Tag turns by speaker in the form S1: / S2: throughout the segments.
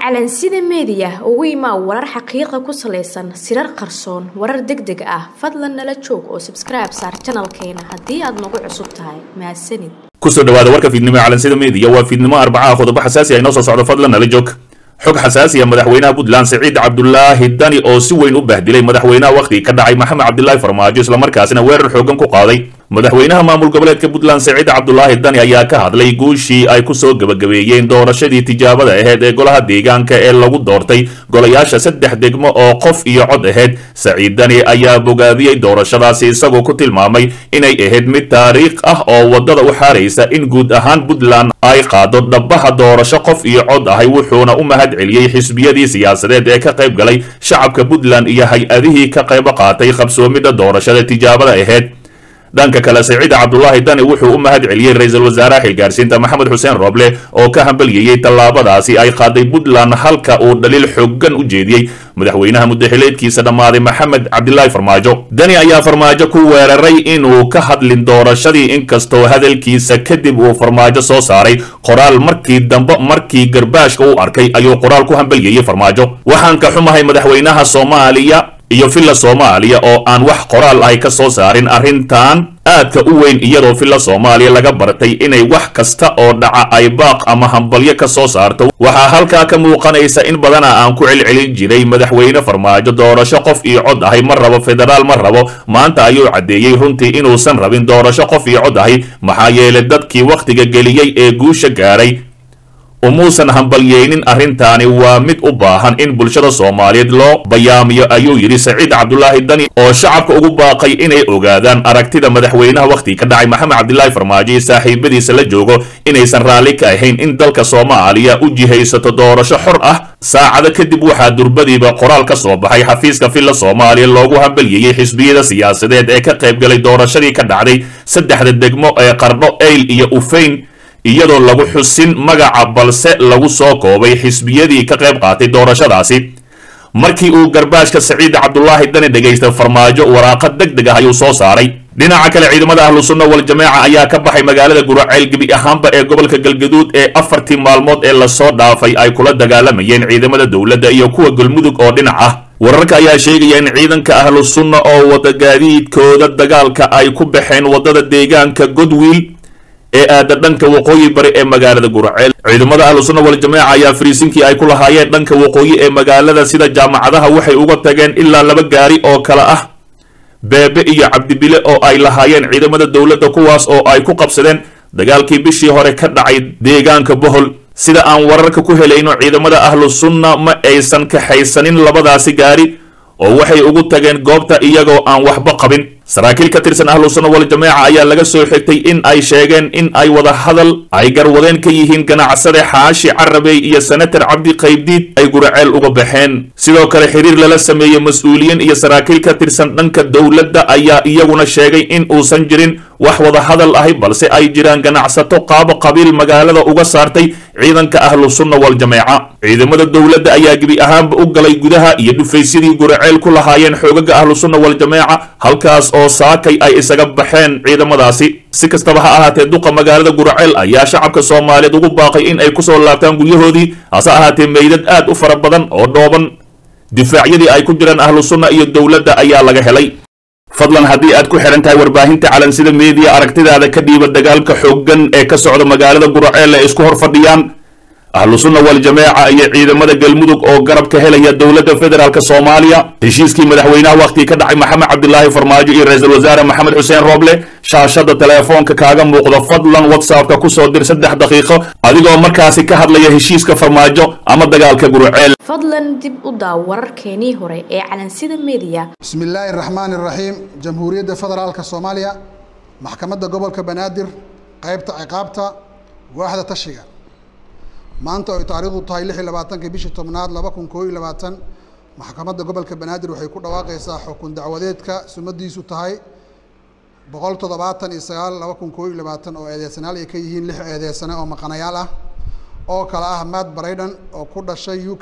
S1: calansida meediya ugu imaa warar xaqiiqa ku salaysan sirar qarsoon warar deg deg ah fadlan nala joog oo sabskribe saar janalkeena haddii aad nagu cusub tahay mahadsanid
S2: kusoo dhawaada warka fiidnimo ee calansida meediya waa fiidnimo arbacaha qodobo xasaasi ah inoo soo socdo fadlan nala joog xog xasaasi ah madaxweynaha puntland siciid cabdulaahi dani oo si weyn u bahdilay madaxweynaha wakhtigii ka dhacay maxamed cabdilaahi farmaajo islamarkaasina weerar xoogan ku qaaday madaxweynaha maamul goboleedka puntland siciid cabdulaahi dani ayaa ka hadlay guushii ay kusoo gebagabeeyeen doorashadii tijaabada aheyd ee golaha deegaanka ee lagu doortay golayaasha saddex degmo oo qof iyo cod aheyd saciid dani ayaa bogaadiyey doorashadaasi isagoo ku tilmaamay inay ahayd mid taariikh ah oo waddada u xaaraysa in guud ahaan puntland ay qaado dhabaha doorasho qof iyo cod ahay wuxuuna u mahad celiyey xisbiyadii siyaasadeed ee ka qayb galay shacabka puntland iyo hay-adihii ka qaybo qaatay qabsoomidda doorashada tijaabada aheyd dhanka kale siciid cabdulaahi dani wuxuu u mahad celiyey ra-iisul wasaaraha xilgaarsiinta maxamed xuseen roble oo ka hambalyeeyey tallaabadaasi ay qaaday puntland halka uu dhaliil xoogan u jeediyey madaxweynaha muddaxileedkiisa dhammaaday maxamed cabdilaahi farmaajo dani ayaa farmaajo ku weeraray inuu ka hadlin doorashadii inkastoo hadalkiisa kadib uu farmaajo soo saaray qoraal markii dambe markii garbaashka u arkay ayuu qoraal ku hambalyeeyey farmaajo waxaan ka xumahay madaxweynaha soomaaliya iyo villa soomaaliya oo aan wax qoraal ahy ka soo saarin arrintan aadka u weyn iyadoo villa soomaaliya laga bartay inay wax kasta oo dhaca ay baaq ama hambalyo ka soo saarto waxaa halkaa ka muuqanaysa in badana aan ku celcelin jiray madaxweyne farmaajo doorasho qof iyo cod ahay ma rabo federaal ma rabo maanta ayuu caddeeyey runtii inuusan rabin doorasho qof iyo cod ahay maxaa yeelay dadkii wakhtiga geliyey ee guusha gaaray umuusan hambalyeynin arrintaani waa mid u baahan in bulshada soomaaliyeed loo bayaamiyo ayuu yidhi saciid cabdulaahi dani oo shacabka ugu baaqay inay ogaadaan aragtida madaxweynaha wakhtiga ka dhacay maxamed cabdilaahi farmaajo iyo saaxiibadiisa la joogo inaysan raalli ka ahayn in dalka soomaaliya u jihaysato doorasho xor ah saacado kadib waxaa durbadiiba qoraal ka soo baxay xafiiska villa soomaaliya loogu hambalyeeyey xisbiyada siyaasadeed ee ka qayb galay doorashadii ka dhacday saddexda degmo ee qardho eyl iyo ufeyn iyadoo lagu xusin magaca balse lagu soo koobay xisbiyadii ka qayb qaatay doorashadaasi markii uu garbaashka saciid cabdulaahi dani dhegaystay farmaajo waraaqad deg deg ah ayuu soo saaray dhinaca kale ciidamada ahlu sunna wal jamaaca ayaa ka baxay magaalada guraceyl gebi ahaanba ee gobolka galgaduud ee afartii maalmood ee lasoo dhaafay ay kula dagaalamayeen ciidamada dowladda iyo kuwa galmudug oo dhinac ah wararka ayaa sheegaya in ciidanka ahlu sunna oo wada gaadiidkooda dagaalka ay ku baxeen waddada deegaanka godwiil ee aada dhanka waqooyi bari ee magaalada guraceel ciidamada ahlu sunna wal jamaaca ayaa fariisinkii ay ku lahaayeen dhanka waqooyi ee magaalada sida jaamacadaha waxay uga tageen ilaa laba gaari oo kale ah beebe iyo cabdibile oo ay lahaayeen ciidamada dowladda kuwaas oo ay ku qabsadeen dagaalkii bishii hore ka dhacay deegaanka bohol sida aan wararka ku helayno ciidamada ahlu sunna ma aysan kaxaysanin labadaasi gaari oo waxay ugu tageen goobta iyagoo aan waxba qabin saraakiil ka tirsan ahlu sunna wal jamaaca ayaa laga soo xigtay in ay sheegeen in ay wada hadal ay garwadeen ka yihiin ganacsade xaashi carabey iyo senatar cabdi qaybdiid ay guraceel uga baxeen sidoo kale xiriir lala sameeyey mas-uuliyiin iyo saraakiil ka tirsan dhanka dowladda ayaa iyaguna sheegay in uusan jirin wax wada hadal ahi balse ay jiraan ganacsato qaabo qabiil magaalada uga saartay ciidanka ahlu sunna wal jamaaca ciidamada dowladda ayaa gebi ahaanba u galay gudaha iyo dhufaysyadii guraceel ku lahaayeen xoogaga ahlu sunna wal jamaaca halkaas oo saakay ay isaga baxeen ciidamadaasi si kastaba ha ahaatee duqa magaalada guraceel ayaa shacabka soomaaliyeed ugu baaqay in ay kusoo laabtaan guryahoodii hase ahaatee meydad aad u fara badan oo dhooban difaacyadii ay ku jiraan ahlu sunna iyo dowladda ayaa laga helay fadlan haddii aad ku xidhan tahay warbaahinta calansida meediya aragtidaada ka dhiiba dagaalka xooggan ee ka socda magaalada guraceel ee isku hor fadhiyaan ahlu sunna wal jamaaca iyo ciidamada galmudug oo garab ka helaya dowladda federaalk soomaaliya heshiiskii madaxweynaha wakhtigii ka dhacay maxamed cabdilaahi farmaajo iyo ra-iisul wasaare maxamed xuseen rooble shaashada teleefoonka kaaga muuqda fadlan whatsappka kusoo dir saddex daqiiqo adigoo markaasi ka hadlaya heshiiska farmaajo ama dagaalka gurceel
S1: fadlan dib u daaw wararkeenii hore ee calansida meediya
S3: bismi illaahi raxmaani raxiim jamhuuriyadda federaalka soomaaliya maxkamadda gobolka banaadir qaybta ciqaabta waaxda tashiga maanta oy taariikhdu tahay lix iyo labaatanka bishii tobnaad laba kun koo iyo labaatan maxkamadda gobolka banaadir waxay ku dhawaaqaysaa xukun dacwadeedka sumadiisu tahay boqol toddobaatan iyo sagaal laba kun koo iyo labaatan oo eedeysanaal ay ka yihiin lix eedeysane oo maqanayaal ah oo kale ah matt brayden oo ku dhashay u k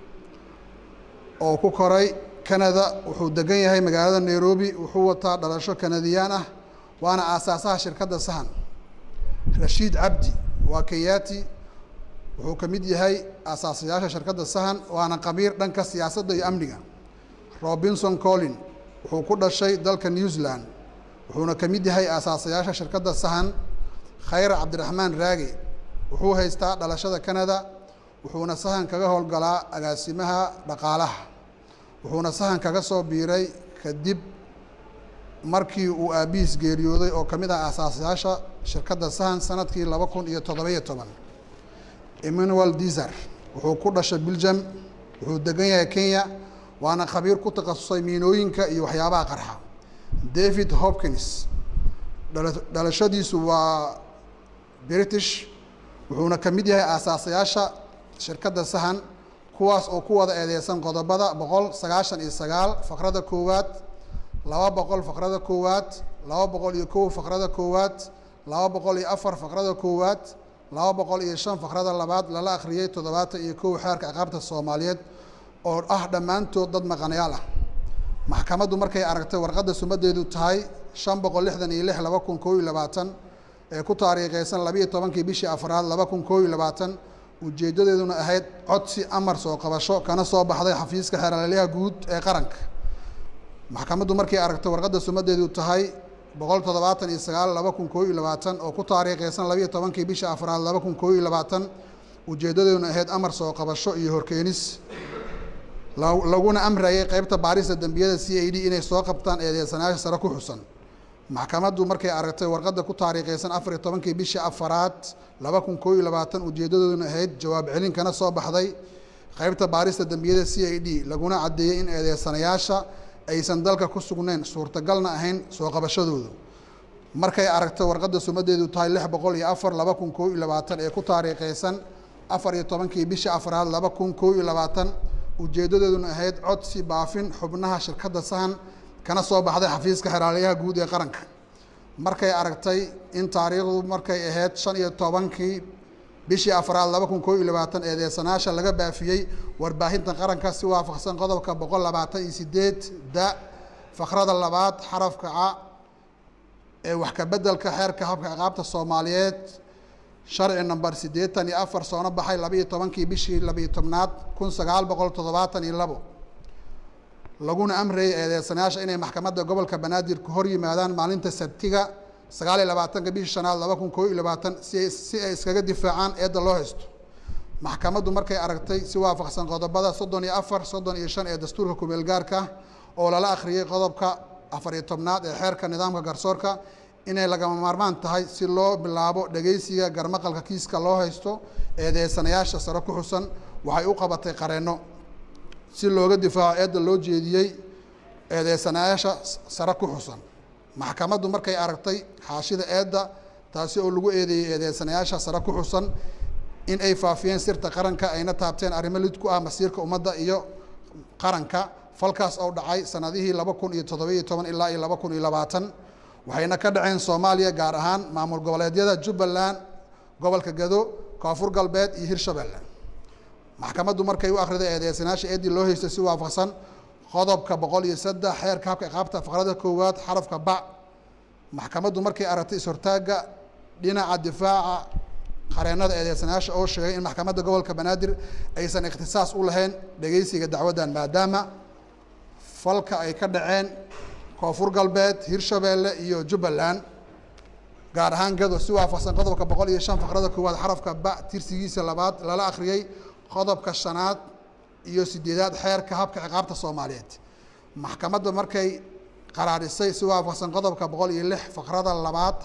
S3: oo ku koray canada wuxuu degan yahay magaalada nairobi wuxuu wataa dhalasho kanadiyaan ah waana aasaasaha shirkadda sahan rashiid cabdi waa kayati wuxuu ka mid yahay asaasayaasha shirkadda sahan waana qabiir dhanka siyaasadda iyo amniga robinson collin wuxuu ku dhashay dalka new zealand wuxuuna ka mid yahay asaasayaasha shirkadda sahan khayra cabdiraxmaan raage wuxuu haystaa dhalashada canada wuxuuna sahan kaga howlgalaa agaasimaha dhaqaalaha wuxuuna sahan kaga soo biiray kadib markii uu aabihiis geeriyooday oo ka mid ah asaasayaasha shirkadda sahan sanadkii laba kun iyo toddobiyo toban emmanuel dizer wuxuu ku dhashay belgium wuxuu degan yahay kenya waana khabiir ku takhasusay miinooyinka iyo waxyaabaha qarxa david hopkins dhalashadiisu waa british wuxuuna ka mid yahay aasaasayaasha shirkadda sahan kuwaas oo ku wada eedeysan qodobada boqol sagaashan iyo sagaal faqrada koowaad laba boqol faqrada koowaad laba boqol iyo kow faqrada koowaad laba boqol iyo afar faqrada koowaad laba boqol iyo shan faqrada labaad lala akhriyey toddobaatan iyo kow xeerka ciqaabta soomaaliyeed oo ah dhammaantood dad maqanayaal ah maxkamaddu markay aragtay warqadda sumadeedu tahay shan boqol lixdan iyo lix laba kun koo iyo labaatan ee ku taariikheysan labiiyo tobankii bishii afraad laba kun koo iyo labaatan ujeeddadeeduna ahayd codsi amar soo qabasho kana soo baxday xafiiska xeeralyaha guud ee qaranka maxkamaddu markay aragtay warqadda sumadeedu tahay boqol toddobaatan iyo sagaal laba kun koo iyo labaatan oo ku taariikheysan labiiyo tobankii bishii afraad laba kun koo iyo labaatan ujeeddadeeduna ahayd amar soo qabasho iyo horkeenis laguna amrayay qeybta baarista dembiyada c a d inay soo qabtaan eedeysanayaasha sare ku xusan maxkamaddu markay aragtay warqadda ku taariikheysan afar iyo tobankii bishii afaraad laba kun koo iyo labaatan ujeeddadooduna ahayd jawaab celin kana soo baxday qeybta baarista dembiyada c a d laguna caddeeyey in eedeysanayaasha aysan dalka ku sugnayn suurtagalna ahayn soo qabashadoodu markay aragtay warqadda sumadeedu tahay lix boqol iyo afar laba kun koo iyo labaatan ee ku taariikheysan afar iyo tobankii bishii afraad laba kun koo iyo labaatan ujeeddadeeduna ahayd codsi baafin xubnaha shirkadda sahan kana soo baxday xafiiska xeraalyaha guud ee qaranka markay aragtay in taariikhdu markay ahayd shan iyo tobankii bishii afraad laba kun koo iyo labaatan eedeysanaasha laga baafiyey warbaahinta qaranka si waafaqsan qodobka boqol labaatan iyo sideed da fakrada labaad xarafka ca ee wax ka beddelka xeerka habka ciqaabta soomaaliyeed sharci number siddeetan iyo afar soona baxay labaiyo tobankii bishii labiiyo tobnaad kun sagaal boqol toddobaatan iyo labo laguna amrayay eedeysanayaasha inay maxkamadda gobolka banaadir ku hor yimaadaan maalinta sabtiga sagaal iyo labaatanka bishii shanaad laba kun koo iyo labaatan si ay si ay iskaga difaacaan eedda loo haysto maxkamaddu markay aragtay si waafaqsan qodobada soddon iyo afar soddon iyo shan ee dastuurka kumeel gaarka oo lala akhriyey qodobka afar iyo tobnaad ee xeerka nidaamka garsoorka inay lagama maarmaan tahay si loo bilaabo dhegeysiga garmaqalka kiiska loo haysto eedeysanayaasha sare ku xusan waxay u qabatay qareenno si looga difaaco eedda loo jeediyey eedeysanayaasha sare ku xusan maxkamaddu markay aragtay xaashida eedda taasi oo lagu eedeeyey eedeysanayaasha sare ku xusan in ay faafiyeen sirta qaranka ayna taabteen arrimo lid ku ah masiirka ummadda iyo qaranka falkaas oo dhacay sanadihii laba kun iyo toddobiyo toban ilaa iyo laba kun iyo labaatan waxayna ka dhaceen soomaaliya gaar ahaan maamul goboleedyada jubbaland gobolka gado koonfur galbeed iyo hirshabelle maxkamaddu markay u akhriday eedeysanayaasha eeddii loo haystay si waafaqsan qodobka boqol iyo saddex xeerka habka iqaabta faqrada koowaad xarafka bac maxkamaddu markay aragtay is-hortaagga dhinaca difaaca qareennada eedeysanayaasha oo sheegay in maxkamadda gobolka banaadir aysan ikhtisaas u lahayn dhegeysiga dacwaddan maadaama falka ay ka dhaceen koonfur galbeed hirshabeelle iyo jubbaland gaar ahaan gado si waafaqsan qodobka boqol iyo shan faqrada koowaad xarafka ba tirsigiisa labaad lala akhriyey qodobka shanaad iyo sideedaad xeerka habka ciqaabta soomaaliyeed maxkamadda markay qaraarisay si waafaqsan qodobka boqol iyo lix faqrada labaad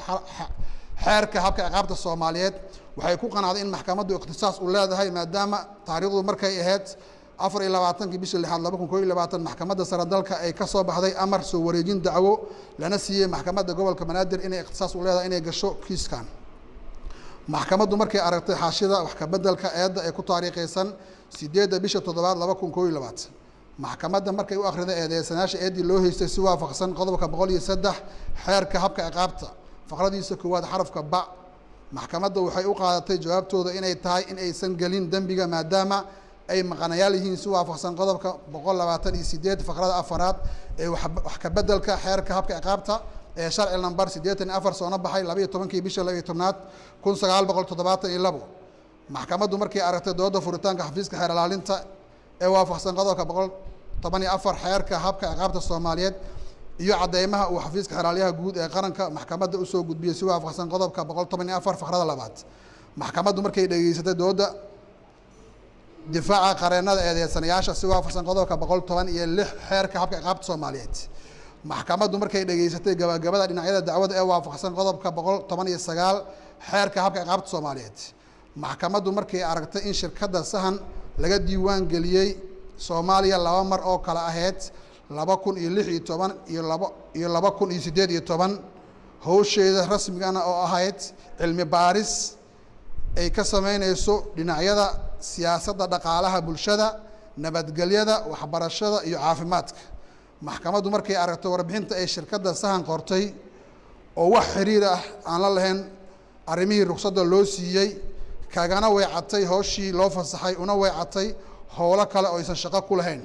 S3: xeerka habka ciqaabta soomaaliyeed waxay ku qanacday in maxkamaddu ikhtisaas u leedahay maadaama taariikhdu markay ahayd afar iyo labaatankii bishii lixaad laba kun koo iyo labaatan maxkamadda sare dalka ay ka soo baxday amar soo wareejin dacwo lana siiyey maxkamadda gobolka banaadir inay ikhtisaas u leedahay inay gasho kiiskan maxkamaddu markay aragtay xaashida wax kabeddelka eedda ee ku taariikhaysan sideedda bisha toddobaad laba kun koo iyo labaatan maxkamadda markay u akhriday eedeysanayaasha eeddii loo haystay si waafaqsan qodobka boqol iyo saddex xeerka habka ciqaabta faqradiisa koowaad xarafka ba maxkamadda waxay u qaadatay jawaabtooda inay tahay in aysan gelin dembiga maadaama ay maqanayaal yihiin si waafaqsan qodobka boqol labaatan iyo sideed faqrada afaraad ee wax kabeddelka xeerka habka ciqaabta ee sharci number siddeetan iyo afar soona baxay labaiyo tobankii bisha labaiyo tobnaad kun sagaal boqol toddobaatan iyo labo maxkamaddu markay aragtay dooda furitaanka xafiiska xeer ilaalinta ee waafaqsan qodobka boqol toban iyo afar xeerka habka ciqaabta soomaaliyeed iyo cadeymaha uu xafiiska xeraalyaha guud ee qaranka maxkamadda usoo gudbiyey si waafaqsan qodobka boqol toban iyo afar faqrada labaad maxkamaddu markay dhegeysatay dooda difaaca qareenada eedeysanayaasha si waafaqsan qodobka boqol toban iyo lix xeerka habka ciqaabta soomaaliyeed maxkamaddu markay dhegeysatay gabagabada dhinacyada dacwada ee waafaqsan qodobka boqol toban iyo sagaal xeerka habka ciqaabta soomaaliyeed maxkamaddu markay aragtay in shirkadda sahan laga diiwaan geliyey soomaaliya laba mar oo kale ahayd laba kun iyo lix iyo toban iyo laba iyo laba kun iyo siddeed iyo toban howsheeda rasmigana oo ahayd cilmi baaris ay ka sameyneyso dhinacyada siyaasadda dhaqaalaha bulshada nabadgelyada waxbarashada iyo caafimaadka maxkamaddu markay aragtay warbixinta ay shirkadda sahan qortay oo wax xiriir ah aan la lahayn arrimihii ruqsadda loo siiyey kagana weecatay hooshii loo fasaxay una weecatay howlo kale oo aysan shaqo ku lahayn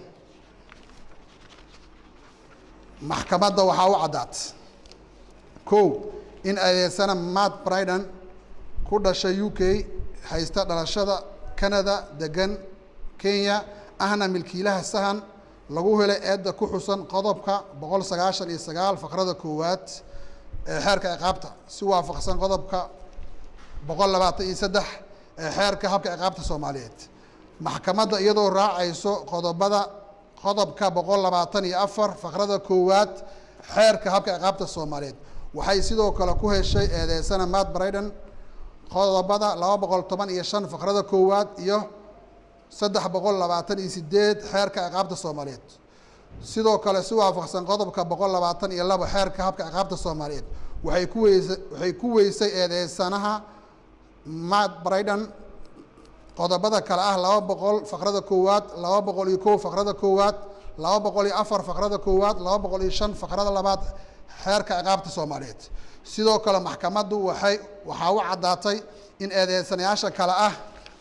S3: maxkamadda waxaa u caddaat kow in adeegsana matt bridan ku dhashay u k haysta dhalashada canada degan kenya ahna milkiilaha sahan lagu helay eedda ku xusan qodobka boqol sagaashan iyo sagaal faqrada koowaad ee xeerka ciqaabta si waafaqsan qodobka boqol labaatan iyo saddex ee xeerka habka ciqaabta soomaaliyeed maxkamadda iyadoo raacayso qodobada qodobka boqol labaatan iyo afar faqrada koowaad xeerka habka ciqaabta soomaaliyeed waxay sidoo kale ku heshay eedeysana matt bridan qodobada laba boqol toban iyo shan faqrada koowaad iyo saddex boqol labaatan iyo sideed xeerka ciqaabta soomaaliyeed sidoo kale si waafaqsan qodobka boqol labaatan iyo labo xeerka habka ciqaabta soomaaliyeed waxay ku weysa waxay ku weysay eedeysanaha matt bridan qodobada kale ah laba boqol faqrada koowaad laba boqol iyo kow faqrada koowaad laba boqol iyo afar faqrada koowaad laba boqol iyo shan faqrada labaad xeerka ciqaabta soomaaliyeed sidoo kale maxkamaddu waxay waxaa u caddaatay in eedeysanayaasha kale ah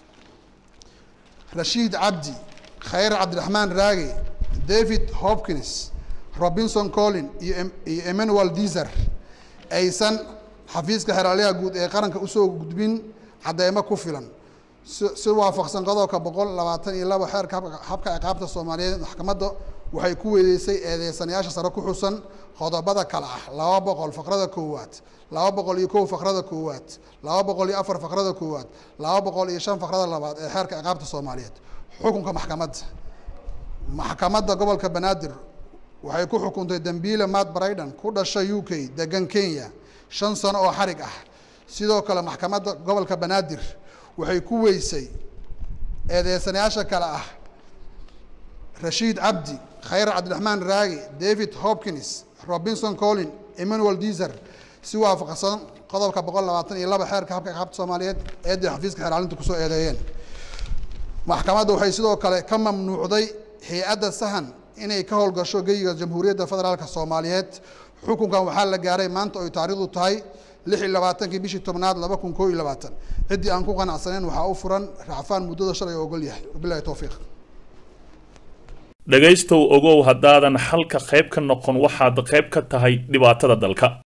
S3: rashiid cabdi khayr cabdiraxmaan raage david hopkins robinson collin iyo iyo emmanuel dizer aysan xafiiska xeraalyaha guud ee qaranka usoo gudbin cadeymo ku filan si si waafaqsan qodobka boqol labaatan iyo labo xeerka habka ciqaabta soomaaliyeed maxkamadda waxay ku weydeysay eedeysanayaasha sare ku xusan qodobada kale ah laba boqol faqrada koowaad laba boqol iyo kow faqrada koowaad laba boqol iyo afar faqrada koowaad laba boqol iyo shan faqrada labaad ee xeerka ciqaabta soomaaliyeed xukunka maxkamadda maxkamadda gobolka banaadir waxay ku xukuntay dembiile matt bridan ku dhashay u k degan kenya shan sano oo xarig ah sidoo kale maxkamadda gobolka banaadir waxay ku weysay eedeysanayaasha kale ah rashiid cabdi khayr cabdiraxmaan raage david hopkins robinson collin emmanuel dizer si waafaqsan qodobka boqol labaatan iyo laba xeerka habka ciqaabta soomaaliyeed eeday xafiiska xeeraalinta kusoo eedeeyeen maxkamadda waxay sidoo kale ka mamnuucday hay-adda sahan inay ka howlgasho geyiga jamhuuriyadda federaalka soomaaliyeed xukunkan waxaa la gaaray maanta oy taariikhdu tahay lix iyo labaatankii bishii tobnaad laba kun koo iyo labaatan ciddii aan ku qanacsaneyn waxaa u furan racfaan muddada shalay oo ogol yahay wabilahi towfiiq
S2: dhegaystow ogow haddaadan xalka qayb ka noqon waxaad qayb ka tahay dhibaatada dalka